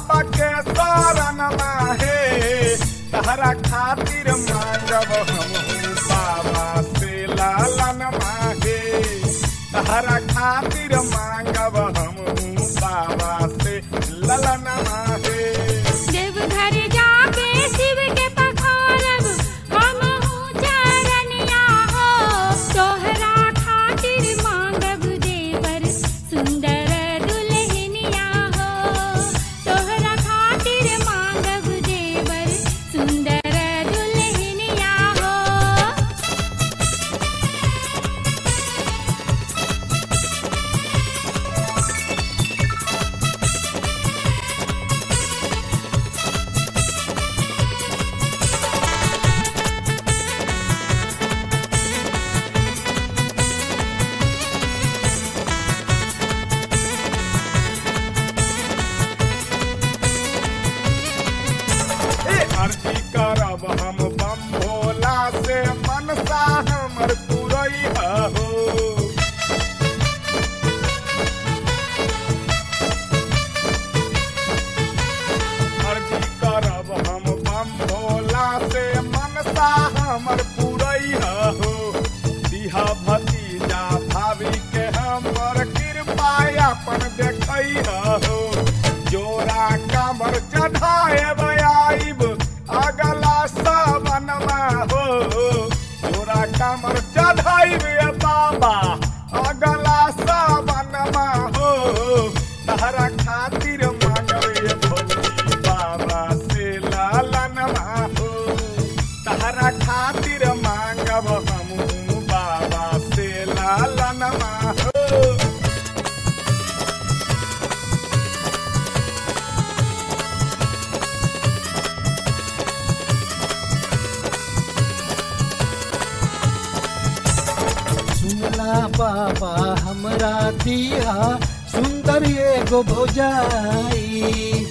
बाबा के शरण माहे तहरा खातिर मांगब हम बाबा से लालन माहे तहरा खातिर मांगब हम बाबा से ललन माहे देवघर जाके शिव के पखारब हम चरनिया हो तोहरा खातिर मांगब देवर सुंदर दुल्हनिया हो तोहरा खातिर मांगब देवर सुंदर दुल्हनिया हो ए अर्जी करब हम बम भोला से मनसा हमर पुरई हो अर्जी करब हम बम भोला से मनसा हमर पुरई हो दिहा भतीजा भाभी के हमर कृपा अपन देखई हो जोरा कमर चढ़ाए आइब अगला सावनमा हो जोरा कमर चढ़ाइब बाबा अगला सावनमा हो तहरा खातिर मांगबे भोली बाबा से लालनमा हो तहरा खातिर मांगब हम बाबा से लालनमा हो सुनला बाबा हमरा दिया सुंदर एगो भौजाई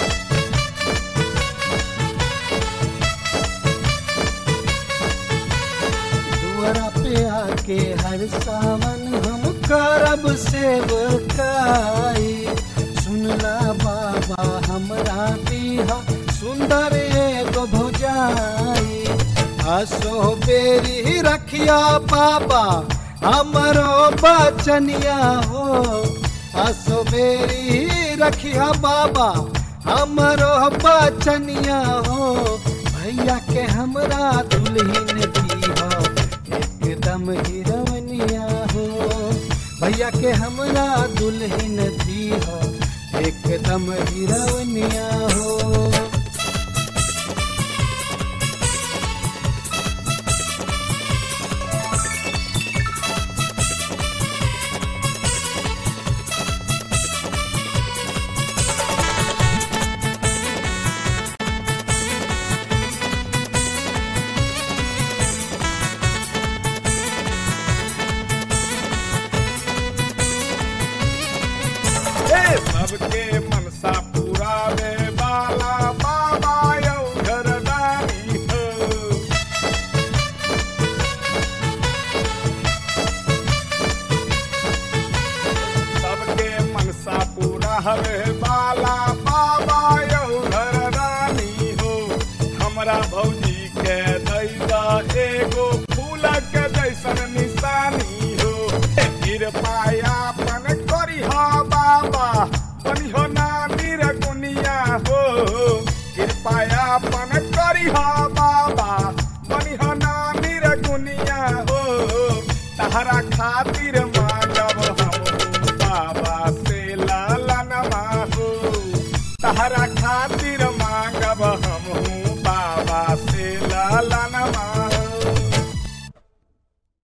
दुआरा पे आके हर सावन हम करब सेवकाई सुनला बाबा हमरा दिया सुंदर एगो भौजाई हसो बेरी रखिया बाबा हमरो बचनिया हो हसो बेरी रखिया बाबा हमरो बचनिया हो भैया के हमरा दुल्हन दीहा एकदम हीरवनिया हो भैया के हमरा दुल्हन दीहा एकदम हीरवनिया हो हे सबके मनसा पुरावे वाला बाबा यौ घरदारी हो सबके मनसा पुरावे वाला बाबा यौ घरदारी हो हमरा भौ